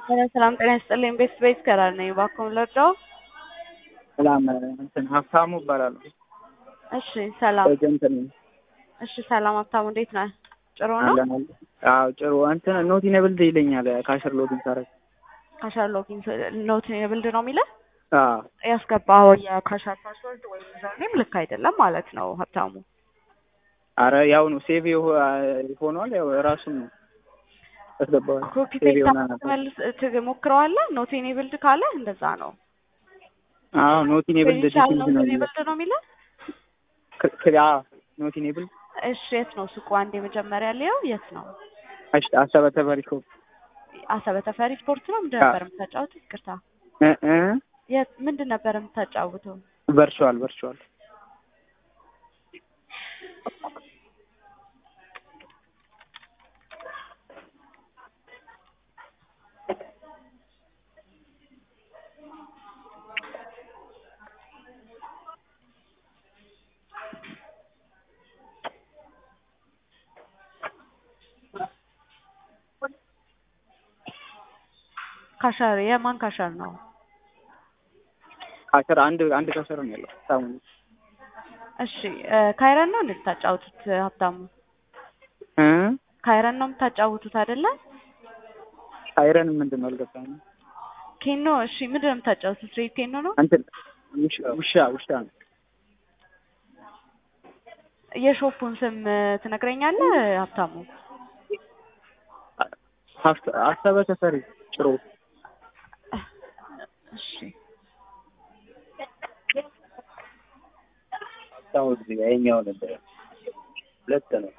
ሰላም ጤና ይስጥልኝ። ቤት ቤት ከራር ነኝ። እባክዎን ልርዳዎ? ሰላም እንትን ሀብታሙ እባላለሁ። እሺ ሰላም። ኤጀንት ነኝ። እሺ ሰላም ሀብታሙ፣ እንዴት ነህ? ጥሩ ነው። አለን አለን። አዎ ጥሩ እንትን ኖት ኢኔብልድ ይለኛል ካሸር ሎጊን ሳረግ። ካሻር ሎጊን ኖት ኢኔብልድ ነው የሚለው አዎ ያስገባኸው የካሻር ፓስወርድ ወይም ዩዘርኔም ልክ አይደለም ማለት ነው ሀብታሙ። አረ ያው ነው ሴቭ ሆኗል። ያው ራሱን ነው ያስገባዋል። ኮፒ ሴቭ ፔስት የሆነ ነበር። መልስ ትሞክረዋለህ። ኖት ኢኔብልድ ካለ እንደዛ ነው። አዎ ኖት ኢኔብልድ ክሬዲሻል ዲፊኒሽን ኖት ነው ኢኔብልድ ነው የሚለው። ክ- ክ- አዎ ኖት ኢኔብልድ እሺ የት ነው ሱቁ? አንድ የመጀመሪያ ሊየው የት ነው? አሽ አሰበ ተበሪኮ አሰበ ተፈሪ ስፖርት ነው። ምንድን አዎ። ነበር የምታጫውተው? ይቅርታ እ እ የት ምንድን ነበር የምታጫውተው? ቨርቹዋል ቨርቹዋል ካሻር የማን ካሻር ነው? ካሸር አንድ አንድ ካሸር ነው ያለው ሀብታሙ እሺ እ ካይረን ነው እንድታጫውቱት ሀብታሙ? እ ካይረን ነው የምታጫውቱት አይደለ? አይረን ምንድን ነው አልገባኝም። ኬኖ እሺ ምንድን ነው የምታጫውቱት? ሬድ ኬኖ ነው? እንትን ውሻ ውሻ ውሻ ነው የሾፑን ስም ትነግረኛለህ ሀብታሙ? ሀብት- አሰበ ተፈሪ ጭሮ እሺ ሀብታሙ እዚህ ጋር የኛው ነበር ሁለት ነው።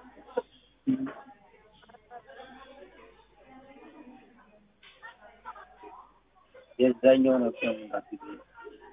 የዛኛው ነው ሀብታሙ ማለት ነው።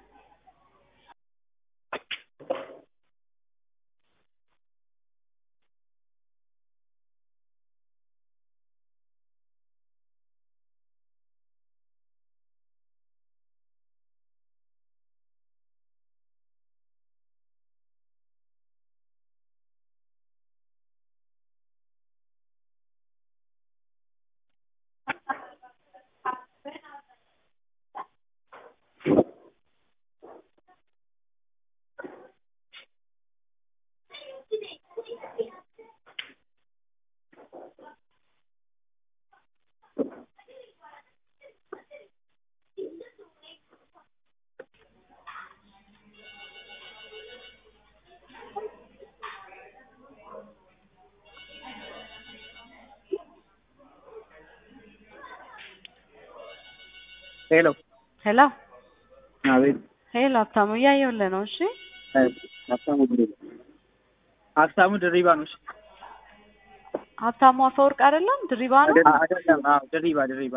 ሄሎ ሄሎ አቤት ሄሎ ሀብታሙ እያየሁልህ ነው። እሺ ሀብታሙ ድሪባ ሀብታሙ ድሪባ ነው እሺ ሀብታሙ አፈወርቅ አይደለም ድሪባ ነው። አይደለም አይደለም አዎ ድሪባ ድሪባ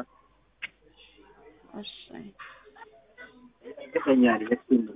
እሺ እርግጠኛ ነኝ እሱ ነው።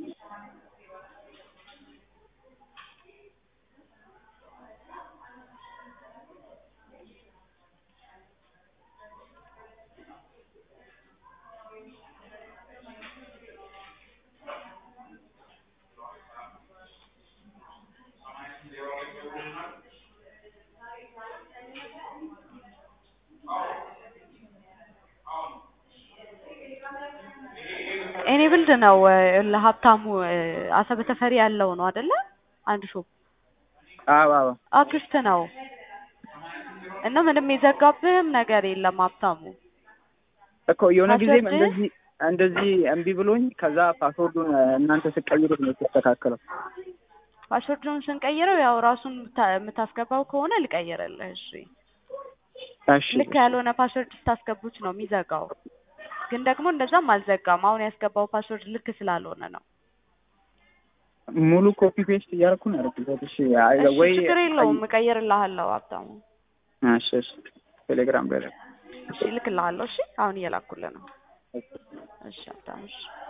ኤኔብልድ ነው እ ለሀብታሙ እ አሰበ ተፈሪ ያለው ነው አይደለ? አንድ ሾፕ አዎ አዎ አክስት ነው እና ምንም የዘጋብህም ነገር የለም ሀብታሙ። እኮ የሆነ ጊዜም ፓስወርድ? እንደዚህ እንደዚህ እምቢ ብሎኝ ከዛ ፓስወርዱን እናንተ ስቀይሩት ነው የተስተካከለው። ፓስወርዱን ስንቀይረው ያው ራሱን የምታ- የምታስገባው ከሆነ ልቀይርልህ። እሺ እሺ ልክ ያልሆነ ፓስወርድ ስታስገቡት ነው የሚዘጋው። ግን ደግሞ እንደዛም አልዘጋም። አሁን ያስገባው ፓስወርድ ልክ ስላልሆነ ነው። ሙሉ ኮፒ ፔስት እያደረኩ ነው ያደረኩት። እሺ አይ እሺ ወይ ችግር የለውም እቀይርልሃለሁ ሀብታሙ። እሺ እሺ ቴሌግራም ላይ እሺ እልክልሃለሁ። እሺ አሁን እየላኩልህ ነው። እሺ ሀብታሙ እሺ